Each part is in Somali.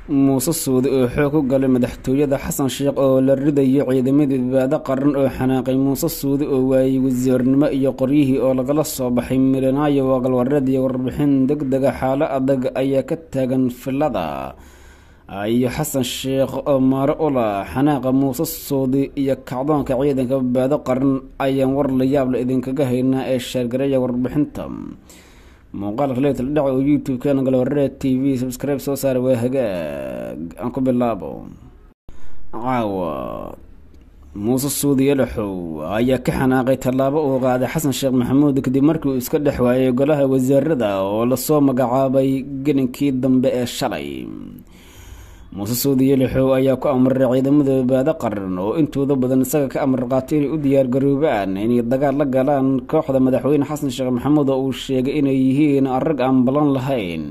muuse suudi oo xoog ku galay madaxtooyada xasan sheekh oo la ridayo ciidamadii badbaado qaran oo xanaaqay muuse suudi oo waayey wasiirnimo iyo qoryihii oo lagala soo baxay milanaayo waqalwareed iyo warbixin deg dega xaalo adag ayaa ka taagan filada iyo xasan sheekh oo maaro ula xanaaqa muuse suudi iyo kacdoonka ciidanka badbaado qaran ayaan war la yaabla idinkaga haynaa ee sheergareeya warbixinta muuqaalka leetl dhac oo youtube-keena galwareed t v subscribe soo saara waa hagaag aan ku bilaabo caawa muuse suudi yalaxow ayaa ka xanaaqay tallaabo uu qaaday xasan sheekh maxamuud kadib markii uu iska dhex waayay golaha wasiirada oo lasoo magacaabay gelinkii dambe ee shalay muuse suudi yalaxow ayaa ku amray ciidamada badbaado qaran oo intooda badan isaga ka amar qaatay inay u diyaargaroobaan inay dagaal la galaan kooxda madaxweyne xasan sheekh maxamuud oo uu sheegay inay yihiin rag aan balan lahayn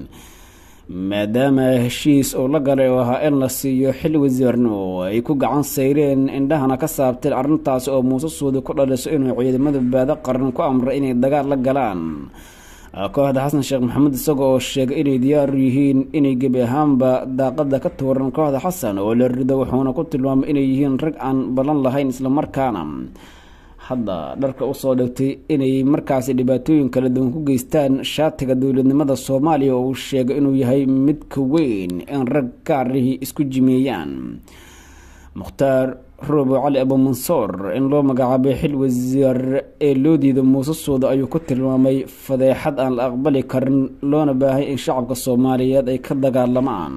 maadaama heshiis oo la galay oo ahaa in la siiyo xil wasiirnimo ay ku gacan sayreen indhahana ka saabteen arrintaasi oo muuse suudi ku dhaliso inuu ciidamada badbaado qaran ku amray inay dagaal la galaan kooxda xasan sheekh maxamuud isaga oo sheegay inay diyaar yihiin inay gebi ahaanba daaqada ka tuuran kooxda xasan oo la rido wuxuuna ku tilmaamay inay yihiin rag aan ballan lahayn islamarkaana hadda dharka usoo dhigtay inay markaasi dhibaatooyin kala duwan ku geystaan shaatiga dowladnimada soomaaliya oo uu sheegay inuu yahay mid ka weyn in rag gaarihii isku jimeeyaan mukhtaar robo cali abumansoor in loo magacaabay xil wasiir ee loo diiday muuse suuda ayuu ku tilmaamay fadeexad aan la aqbali karin loona baahay in shacabka soomaaliyeed ay ka dagaalamaan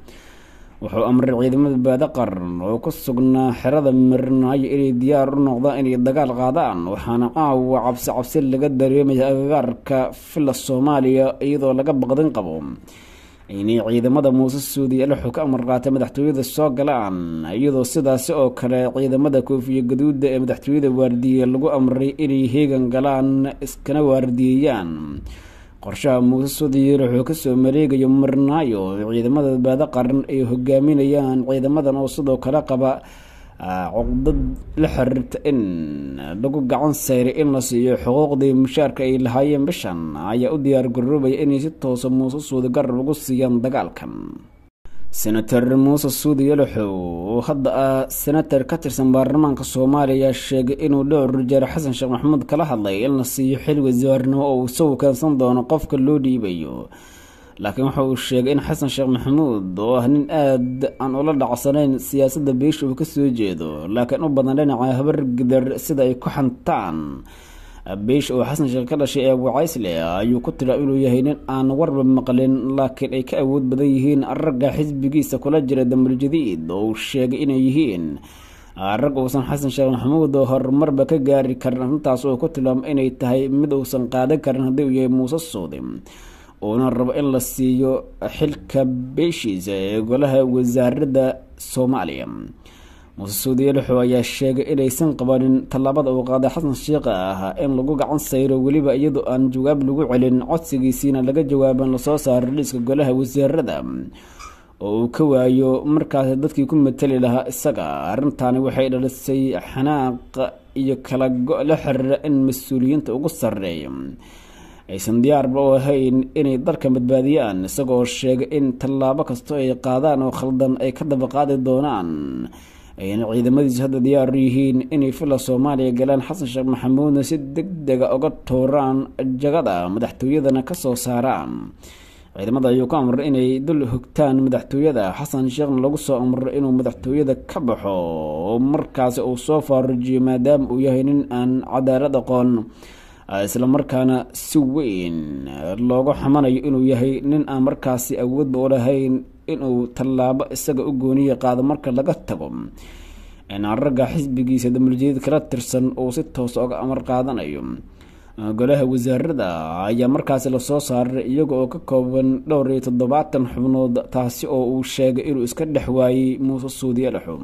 wuxuu amray ciidamada baado qaran oo ku sugnaa xerada mirinaayo inay diyaar u noqdaan inay dagaal qaadaan waxaana caawa cabsi cabsi laga dareemaya agagaarka fila soomaaliya iyadoo laga baqdin qabo inay ciidamada muuse suudi alaxu ka amar qaatay madaxtooyada soo galaan iyadoo sidaasi oo kale ciidamada koofiya gaduuda ee madaxtooyada waardiye lagu amray inay heegan galaan iskana waardiyeeyaan qorshaha muuse suudi wuxuu kasoo mareegayo marnaayo ciidamada badbaado qaran ay hogaaminayaan ciidamadan oo sidoo kale qaba cuqdad la xiriirta in lagu gacan sayray in la siiyo xuquuqdii mushaarka ay lahaayeen bishan ayaa u diyaar garoobaya inay si toosa muuse suudi garab ugu siiyaan dagaalkan senator muuse suudi yalaxow oo hadda ah senator ka tirsan baarlamaanka soomaaliya sheegay inuu dhowr jeer xasan sheekh maxamuud kala hadlay in la siiyo xil wasiirnimo oo uu isagu keensan doono qofka loo dhiibayo laakiin waxa uu sheegay in xasan sheekh maxamuud oo ah nin aad aan ula dhacsanayn siyaasadda beesha uu kasoo jeedo laakiin u badan dhinaca habargidar sida ay ku xantaan beesha oo xasan sheekh ka dhashay ee wacaysle ayuu ku tila inuu yahay nin aan warba maqlin laakiin ay ka awood badan yihiin ragga xisbigiisa kula jira damul jadiid oo uu sheegay inay yihiin rag uusan xasan sheekh maxamuud oo horumarba ka gaari karin arrintaas oo ku tilmaamay inay tahay mid uusan qaadan karin haddii uu yahay muuse suudi uuna rabo in la siiyo xilka beeshiisa ee golaha wasaaradda soomaaliya muuse suudi yalaxow ayaa sheegay inaysan qabanin tallaabada uu qaaday xasan sheekh ah in lagu gacan sayro weliba iyadoo aan jawaab lagu celin codsigiisiina laga jawaaban lasoo saaro liiska golaha wasiirada oo uu ka waayo markaasi dadkii ku matali lahaa isaga arrintaani waxay dhalisay xanaaq iyo kala go- la xiriira in mas-uuliyiinta ugu sarreeya aysan diyaarba u ahayn inay dalka badbaadiyaan isagoo sheegay in tallaabo kastoo ay qaadaan oo khaldan ay ka daba qaadi doonaan ayna ciidamadiisu hadda diyaar yihiin inay fila soomaaliya galaan xasan sheekh maxamuudna si deg dega uga tuuraan jagada madaxtooyadana kasoo saaraan ciidamada ayuu ku amray inay dul hogtaan madaxtooyada xasan sheekhna lagu soo amray inuu madaxtooyada ka baxo oo markaasi uu soo faarujiyo maadaama uu yahay nin aan cadaalad aqoon islamarkaana si weyn looga xamanayo inuu yahay nin aan markaasi awoodba u lahayn inuu tallaabo isaga u gooniya qaado marka laga tago inaan ragga xisbigiisa damuljadiid kala tirsan uu si toos oga amar qaadanayo golaha wasaarada ayaa markaasi lasoo saaray iyaga oo ka kooban dhowr iyo toddobaatan xubnood taasi oo uu sheegay inuu iska dhex waayey muuse suudiye dhexo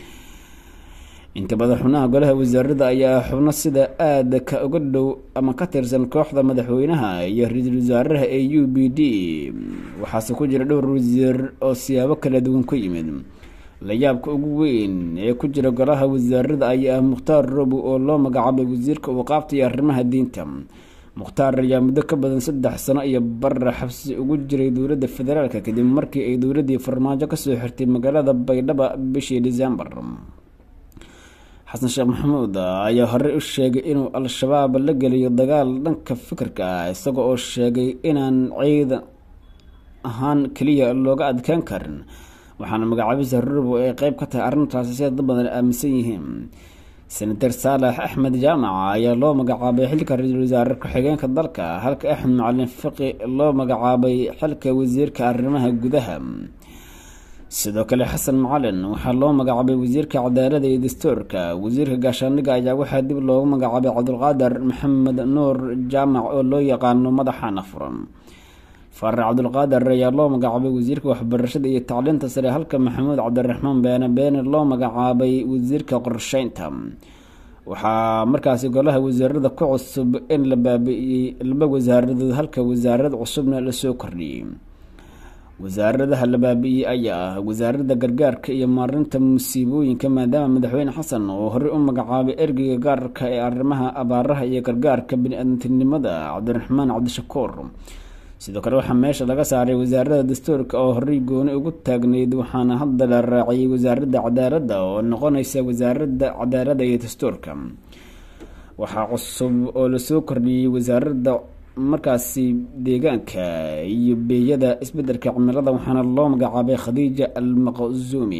inta badan xubnaha golaha wasaarada ayaa xubno sida aada ka uga dhow ama ka tirsan kooxda madaxweynaha iyo ra-iisul wasaaraha ee u b d waxaase ku jira dhowr wasiir oo siyaabo kala duwan ku yimid layaabka ugu weyn ee ku jira golaha wasaarada ayaa ah mukhtaar robo oo loo magacaabay wasiirka waqaafta iyo arrimaha diinta mukhtaar ayaa muddo ka badan saddex sano iyo bara xabsi ugu jiray dowladda federaalka kadib markii ay dowladdii farmaajo kasoo xirtay magaalada baydhaba bishii disembar xasan sheekh maxamuud ayaa horey u sheegay inuu al-shabaab la geliyo dagaal dhanka fikirka ah isaga oo sheegay inaan ciidan ahaan keliya looga adkaan karin waxaana magacaabisa rurubo ay qeyb ka tahay arrintaasi sida dad badan aaminsan yihiin senator saalax axmed jaamac ayaa loo magacaabay xilka ra-iisul wasaare ku-xigeenka dalka halka axmed macalin fiqi loo magacaabay xilka wasiirka arrimaha gudaha sidoo kale xasan macalin waxaa loo magacaabay wasiirka cadaalada iyo dastuurka wasiirka gaashaandhigga ayaa waxaa dib loogu magacaabay cabdulqaadir maxamed nuur jaamac oo loo yaqaano madaxana furan faarax cabdulqaadir ayaa loo magacaabay wasiirka waxbarashada iyo tacliinta sare halka maxamuud cabdiraxmaan beene beene loo magacaabay wasiirka qorsheynta waxaa markaasi golaha wasaarada ku cusub in la baabi-iyey laba wasaaradood halka wasaarad cusubna lasoo kordhiyey wasaaradaha la baabi-iyey ayaa ah wasaaradda gargaarka iyo maarinta musiibooyinka maadaama madaxweyne xasan oo horey u magacaabay ergeyga gaarka ee arrimaha abaaraha iyo gargaarka bini-aadantinimada cabdiraxmaan cabdishakuur sidoo kale waxaa meesha laga saaray wasaaradda dastuurka oo horey gooni ugu taagneyd waxaana hadda la raaciyey wasaaradda cadaaladda oo noqonaysa wasaaradda cadaaladda iyo dastuurka waxaa cusub oo lasoo kordhiyey wasaaradda markaasi deegaanka iyo beeyada isbedelka cimilada waxaana loo magacaabay khadiija almaqzuumi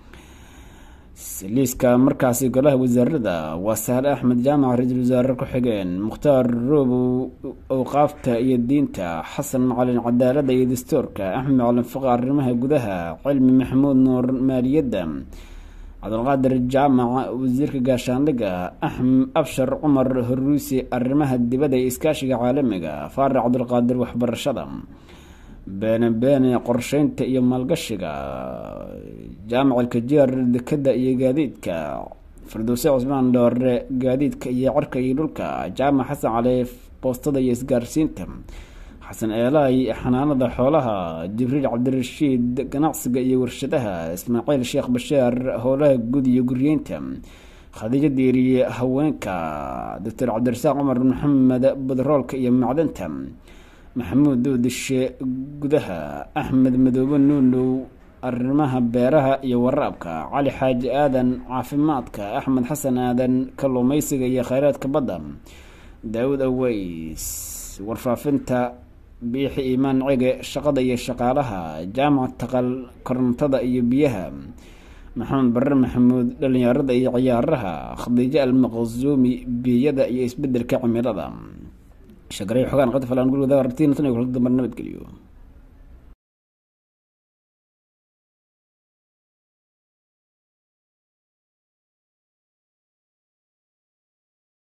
liiska markaasi golaha wasaarada waa sahle axmed jaamac ra-iisul wasaare ku-xigeen mukhtaar roobow awqaafta iyo diinta xasan macalin cadaalada iyo dastuurka axmed macalin fiqi arrimaha gudaha cilmi maxamuud nuur maaliyadda cabdulqaadir jaamac wasiirka gaashaandhigga abshar cumar horuusi arrimaha dibadda iyo iskaashiga caalamiga faarax cabdulqaadir waxbarashada beene beene qorsheynta iyo maalgashiga jaamac alkajeer dekada iyo gaadiidka firdowse cusmaan dhoore gaadiidka iyo cirka iyo dhulka jaamac xasan cali boostada iyo isgaarsiinta xasan eelaay xanaanada xoolaha jibriil cabdirashiid ganacsiga iyo warshadaha ismaaciil sheekh basheer howlaha guud iyo guryeynta khadiijo diiriye haweenka doctor cabdirasaaq cumar maxamed badroolka iyo macdanta maxamuud doodishe gudaha axmed madoobe nuunow arrimaha beeraha iyo waraabka cali xaaji aadan caafimaadka axmed xasan aadan kalluumeysiga iyo kheyraadka badda daawud aweys warfaafinta biixi iimaan cege shaqada iyo shaqaalaha jaamac taqal korontada iyo biyaha maxamed bare maxamuud dhalinyarada iyo ciyaaraha khadiijo almaqsuumi biyada iyo isbedelka cimilada shagaray xogaan qadfalaan guriga artiin tan iyo kula dambar nabadgeliyo